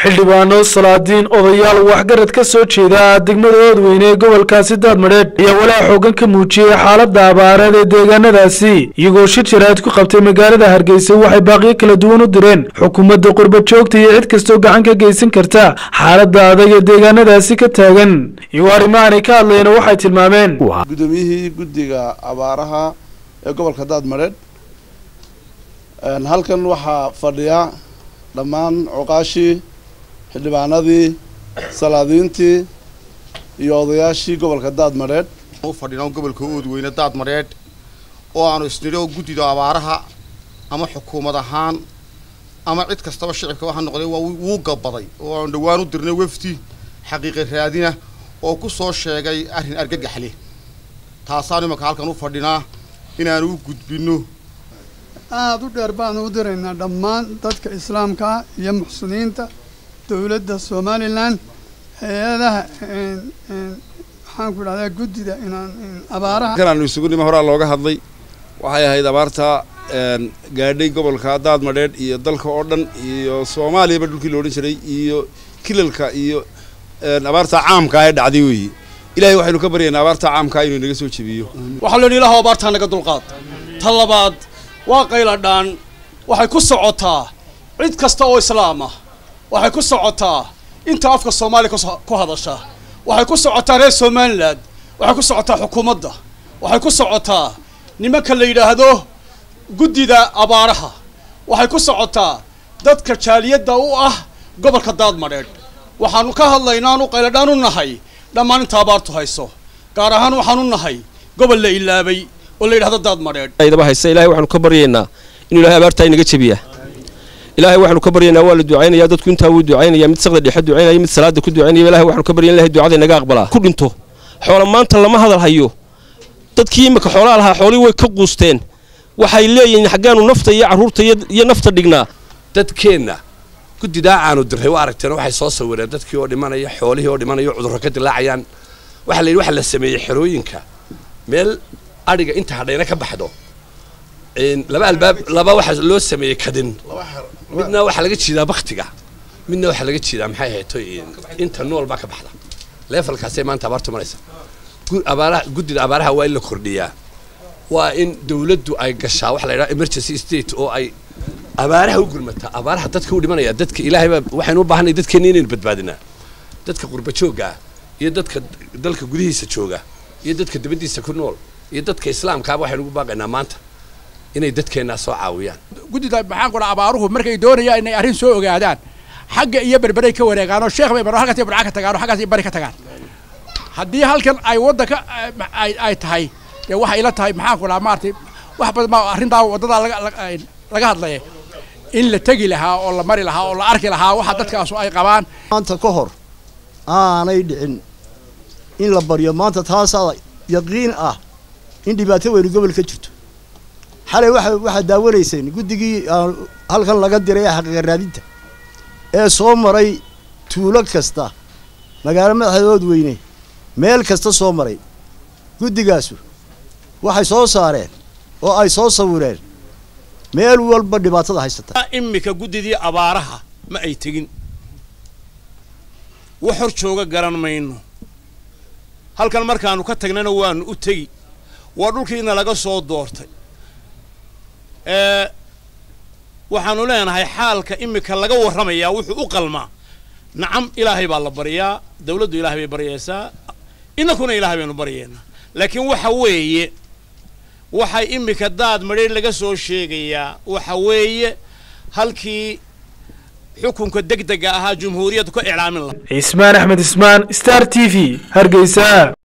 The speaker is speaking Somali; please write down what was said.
xildhibaano salaadiin odayaal waxgarad ka soo jeeda degmada oodweyne ee gobolkaasi daadmadheedh ayaa walaa xoogan ka muujiyey xaaladda abaareed ee deegaanadaasi iyagoo shir jaraad ku qabtay magaalada hargeysa waxay baaqiyo kala duwan u direen xukuumadda qurba joogta iyo cid kastoo gacan ka geysan karta xaaladda adag ee deegaanadaasi ka taagan iyagoo arrimahanay ka hadlayna waxay tilmaameen gudoomiyihii guddiga abaaraha ee gobolka daadmadheedh halkan waxaa fadhiya dhammaan cuqaashii xildhibaanadii salaadiintii iyo odayaashii gobolka daadmadheedh u fadhino gobolka oodweyne daadmadheedh oo aanu isnidho guddido abaaraha ama xukuumad ahaan ama cid kastaba shicibka waxa noqday waa wuu gabaday oo aanu dhowaan u dirnay wefdi xaqiiqa raadina oo ku soo sheegay arrin argagaxle taasaanu imanka halkan u fadhinaa inaanu u gudbinno aada u dheer baanu u diraynaa dhammaan dadka islaamka ah iyo muxsiniinta dowladda somalilan hay-adaha maxaan ku idhahdaa guddida inaan abaaraha kanaanu isugu nimo horaa looga hadlay waxay ahayd abaarta gaadhay gobolka daadmadheedh iyo dalka oo dhan iyo soomaaliyaba dhulkii la odhan jiray iyo kilalka iyo abaarta caamka ee dhacday weeye ilahay waxaynu ka baryaynaa abaarta caamkaa inuu inaga soo jebiyo waxaa lo yidhi ilahow abaartaa naga dulqaad ta labaad waa qayladhaan waxay ku socotaa cid kasta oo islaam ah waxay ku socotaa inta afka soomaaliya ku hadasha waxay ku socotaa reer somalilan waxay ku socotaa xukuumadda waxay ku socotaa nimanka la yidhaahdo guddida abaaraha waxay ku socotaa dadka jaaliyadda u ah gobolka daadmadheedh waxaanu ka hadlaynaanu qayladhaan u nahay dhammaan inta abaartu hayso gaar ahaan waxaanu nahay gobol la ilaabay oo la yidhahdo daadmadheedh daba haysa ilahay waxaanu ka baryaynaa inuu ilahay abaartaa inaga jebiya ilahay waxaanu ka baryaynaa waa la ducaynaya dadku intaa wuu ducaynaya mid saqda dhexe ducaynaya mid salaada ku ducaynaya ilahay waxaanu ka baryayn ilahay ducada inaga aqbalaa ku dhinto xoola maanta lama hadal hayo dadkii imika xoolaha lahaa xoolihii way ka quusteen waxay leeyihiin xaggaanu nafta iyo carruurta iyo nafta dhignaa dadkeenna guddidaa aanu diray waa aragteen waxay soo sawireen dadkii oo dhimanaya xoolihii oo dhimanaya cudurro ka dilaacayaan waxaa la yidhi waxa la sameeyey xerooyinka meel adhiga inta hadhayna ka baxdo laba albaab laba waxaa loo sameeyey kadin midna waxaa laga jiidaa baktiga midna waxaa laga jiidaa maxay ahayto inta nool baa ka baxda leefalkaasay maanta abaartu maraysa abaaraha guddida abaaraha waa in la kordhiyaa waa in dawladdu ay gashaa waxa la yidhaha emergency state oo ay abaaraha u gurmataa abaaraha dadka u dhimanaya dadka ilaahay baa waxaynu u baahanay dadkeenna inaynu badbaadinaa dadka qurba joogga ah iyo dadka dalka gudihiisa jooga iyo dadka dibaddiisa ku nool iyo dadka islaamkaaba waxaynu ugu baaqaynaa maanta inay dadkeennaa soo caawiyaan guddida maxaan ku dhaha abaaruhu markay doonayaan inay arrin soo ogaadaan xagga iyo berberay ka wareegaan oo sheekh bay maro halkaas iyo barca ka tagaan oo xaggaas iyo bari ka tagaan haddii halkan ay waddanka ay tahay dee waxay ila tahay maxaan ku dhaha maaragtay wax badan baa arrintaa waddadaa laga laga hadlaya in la tegi lahaa oo la mari lahaa oo la arki lahaa waxa dadkaasu ay qabaan maanta ka hor aanay dhicin in la baryo maanta taasaa yaqiin ah in dhibaato weynu gobol ka jirto xalay waa waxaad daawanayseen guddigii halkan laga diray ee xaqiiqa raadinta ee soo maray tuulo kasta magaalo madaxeedood weyne meel kasta soo maray guddigaasu waxay soo saareen oo ay soo sawireen meel walba dhibaatada haysata imika guddidii abaaraha ma ay tegin wax hor jooga garan mayno halkan markaanu ka tagnana waanu u tegi waa dhulkiina laga soo doortay waxaanu leenahay xaalka imika laga warramayaa wuxuu u qalmaa nacam ilaahay baa la baryaa dawladdu ilaahay bay baryaysaa inankuna ilaahay baynu baryaynaa laakiin waxa weeye waxay imika daad madheer laga soo sheegayaa waxa weeye halkii xukunka deg dega ahaa jumhuuriyaddu ka iclaamin lahaa cismaan axmed ismaan star t v hargeysa